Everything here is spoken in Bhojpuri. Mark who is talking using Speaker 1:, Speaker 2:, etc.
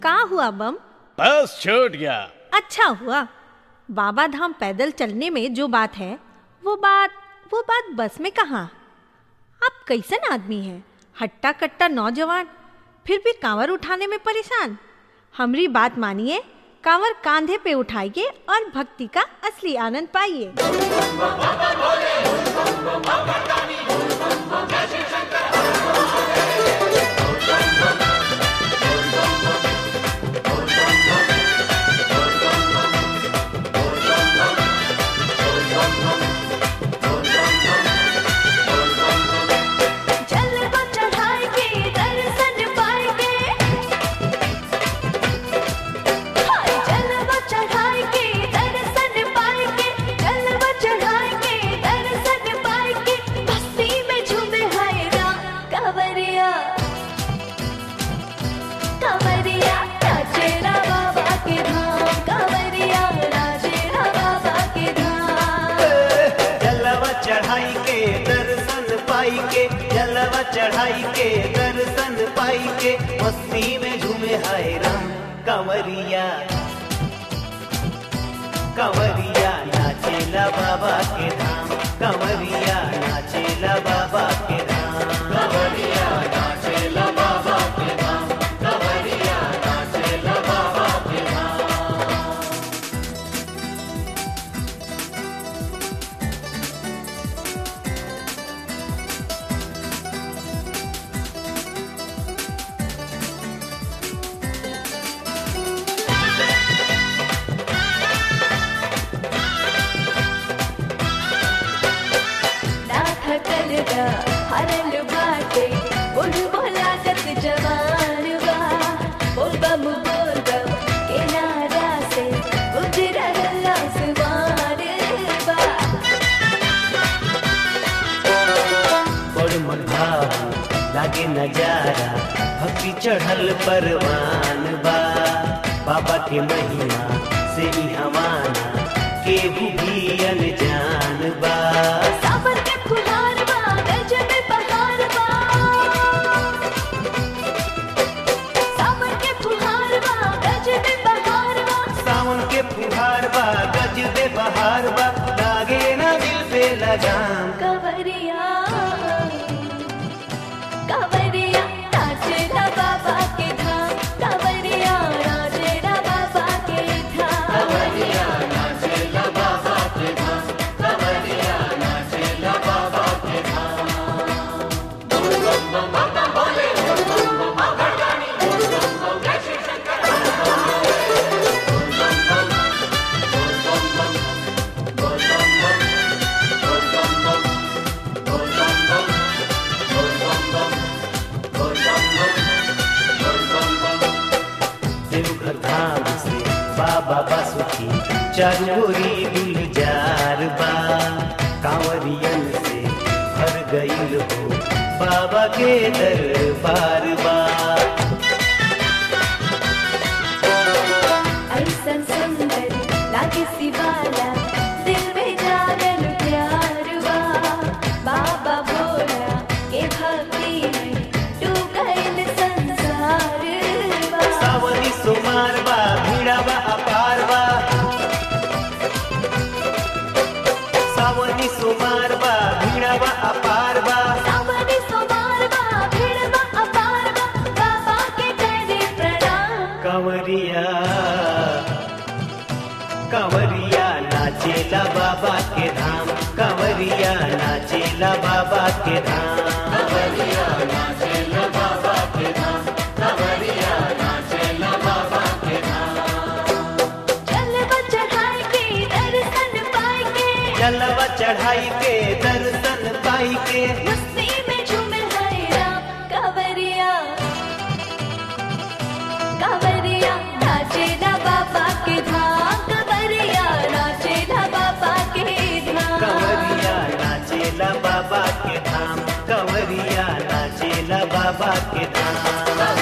Speaker 1: का हुआ बम
Speaker 2: बस छूट गया
Speaker 1: अच्छा हुआ बाबा धाम पैदल चलने में जो बात है वो बात वो बात बस में कहाँ आप कैसन आदमी हैं हट्टा कट्टा नौजवान फिर भी कांवर उठाने में परेशान हमरी बात मानिए कांवर कांधे पे उठाइए और भक्ति का असली आनंद पाइए
Speaker 3: जलवा चढ़ाए के दर्शन पाए के हाय जलवा चढ़ाए के दर्शन पाए के जलवा चढ़ाए के दर्शन पाए के मस्ती में झूमे हाय राम कांवरिया कांवरिया नाचेरा बाबा के धाम कांवरिया नाचेरा बाबा के धाम
Speaker 4: जलवा चढ़ाई के दर्शन पाई के जलवा चढ़ाई के दर्शन पाई के मस्ती में झूमे हाय राम कंवरिया कंवरिया नाचेला बाबा के धाम कंवरिया नाचेला बाबा के धाम कंवरिया नाचेला बाबा के धाम कंवरिया नाचेला बाबा के धाम
Speaker 3: नाथ कलगा हरल बाटे बोल बोलागत जवान बा बोल बम बोल बम के नारा से गुजरल आसमान बा
Speaker 4: बड़ मन भाव लागे नजारा भक्ति चढ़ल परवान बा बाबा के महिमा से ही हमाना के भी अनजान बा
Speaker 3: सावन के फुहार बा गज में बहार बा सावन के फुहार बा गज में बहार बा
Speaker 4: सावन के फुहार बा गज दे बहार बा लागे ना दिल पे लगाम
Speaker 3: कंवरिया कंवरिया नाचेला बाबा के धाम कंवरिया नाचेला बाबा के धाम
Speaker 4: कंवरिया नाचेला बाबा के धाम कंवरिया नाचेला बाबा के धाम देवघर धाम से बाबा बासुकी चारोरी गुलजार बा कांवरियन से भर गईल हो बाबा के दरबार बा
Speaker 3: ऐसन सुंदर लागे शिवाला दिल में जागल प्यार बा बाबा भोला के भक्ति में डूब गइल संसार बा
Speaker 4: सावनी सुमार बा भीड़ा बा अपार बा सावनी सुमार बा भीड़ा बा अपार बा
Speaker 3: सावनी सोमार बा भीड़ बा अपार बा बाबा के करे प्रणाम
Speaker 4: कंवरिया कंवरिया नाचेला बाबा के धाम कंवरिया नाचेला बाबा के धाम कंवरिया नाचेला बाबा के धाम कंवरिया नाचेला बाबा के धाम
Speaker 3: जलवा चढ़ाए के दर्शन पाए के
Speaker 4: जलवा चढ़ाई के दर्शन पाई के
Speaker 3: मस्ती में झूमे हाय राम कांवरिया कांवरिया नाचेला बाबा के धाम कांवरिया नाचेला बाबा के धाम
Speaker 4: कंवरिया नाचेला बाबा के धाम कंवरिया नाचेला बाबा के धाम